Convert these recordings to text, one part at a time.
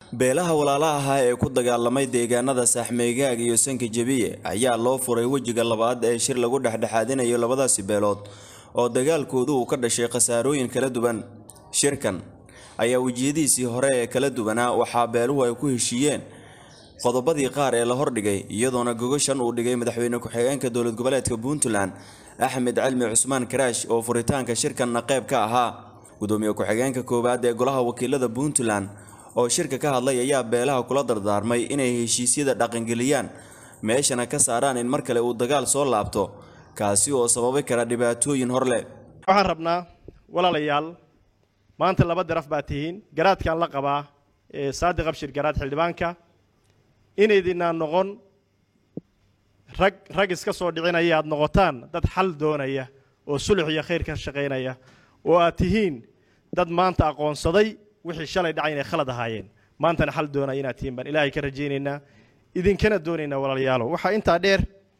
beelaha walaalaha ahaa ee ku dagaalamay deegaanada saaxmeegaag iyo sanka jebiye ayaa loo furay wejiga labaad ee shir lagu dhexdhexaadinayo labadaasi beelood oo dagaalkoodu uu ka dhashay khasaarooyin kala duwan shirkan ayaa wejiyadiisii hore ee kala duwanaa waxaa beeluhu ay ku heshiiyeen qodobadii qaar ee la hordhigay iyadoona gogashan uu dhigay madaxweyne ku-xigeenka dowlad goboleedka puntland axmed cilmi cusmaan karaash oo furitaanka shirkanna qayb ka ahaa gudoomiye ku-xigeenka koowaad ee golaha wakiilada puntland oo shirka ka hadlay ayaa beelaha kula dardaarmay inay heshiisyada dhaqangeliyaan meeshana ka saaraan in mar kale uu dagaal soo laabto kaasi oo sababi kara dhibaatooyin hor leh waxaan rabnaa walaalayaal maanta laba daraf baa tihiin garaadkaan la qabaa ee saadiq abshir garaad xildhibaanka inaydinaan noqon rag rag iska soo dhicinaya aad noqotaan dad xal doonaya oo sulux iyo khayr ka shaqaynaya oo aad tihiin dad maanta aqoonsaday wixii shalay dhacay inay khalad ahaayeen maantana xal doonaya inaad tihiin baan ilaahay ka rajaynaynaa idinkana doonaynaa walaalayaalo waxaa intaa dheer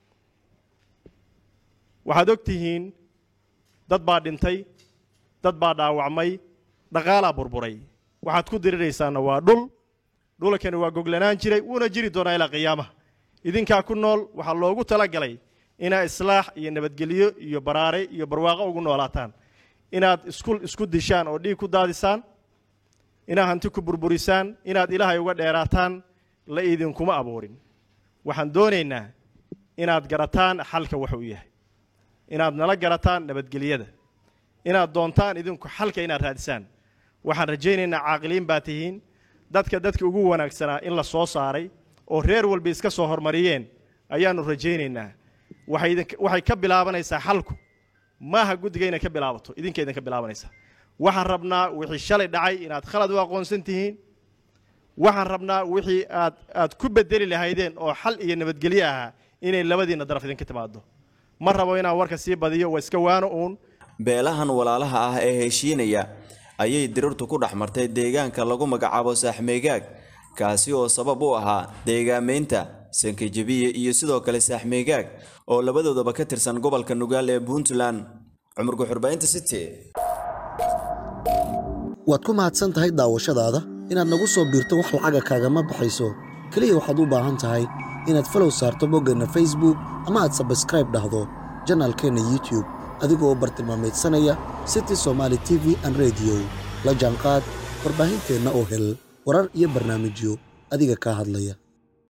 waxaad og tihiin dad baa dhintay dad baa dhaawacmay dhaqaalaa burburay waxaad ku diriraysaana waa dhul dhulkani waa goglanaan jiray wuuna jiri doonaa ilaa qiyaamaha idinkaa ku nool waxaa loogu talagalay inaad islaax iyo nabadgelyo iyo baraare iyo barwaaqo ugu noolaataan inaad isku isku dishaan oo dhiig ku daadisaan inaad hanti ku burburisaan inaad ilaahay uga dheeraataan la idinkuma abuurin waxaan doonaynaa inaad garataan xalka wuxuu yahay inaad nala garataan nabadgelyada inaad doontaan idinku xalka inaad raadisaan waxaan rajaynaynaa caaqiliin baa tihiin dadka dadka ugu wanaagsanaa in la soo saaray oo reer walba iska soo hormariyeen ayaannu rajaynaynaa waxay idin- waxay ka bilaabanaysaa xalku maaha guddiga inay ka bilaabato idinka idinka bilaabanaysaa waxaan rabnaa wixii shalay dhacay inaad khalad u aqoonsan tihiin waxaan rabnaa wixii aad aad ku bedeli lahaydeen oo xal iyo nabadgelyo ahaa inay labadiinna daraf idinka timaado ma rabo inaan warka sii badiyo waa iska waano uun beelahan walaalaha ah ee heshiinaya ayay dirirtu ku dhex martay deegaanka lagu magacaabo saaxmeegaag kaasi oo sabab u ahaa deegaamaynta sankajebiye iyo sidoo kale saaxmeegaag oo labadoodaba ka tirsan gobolka nugaal ee puntland cumar guxurbaynta city waad ku mahadsan tahay daawashadaada inaad nagu soo biirto wax lacaga kaagama baxayso keliya waxaad u baahan tahay inaad falow saarto boggeenna facebook ama aad sabskraib dhahdo janaalkeenna youtube adigoo u bartilmaamaydsanaya city somaali t v an rediyo la jaanqaad warbaahinteenna oo hel warar iyo barnaamijyo adiga kaa hadlaya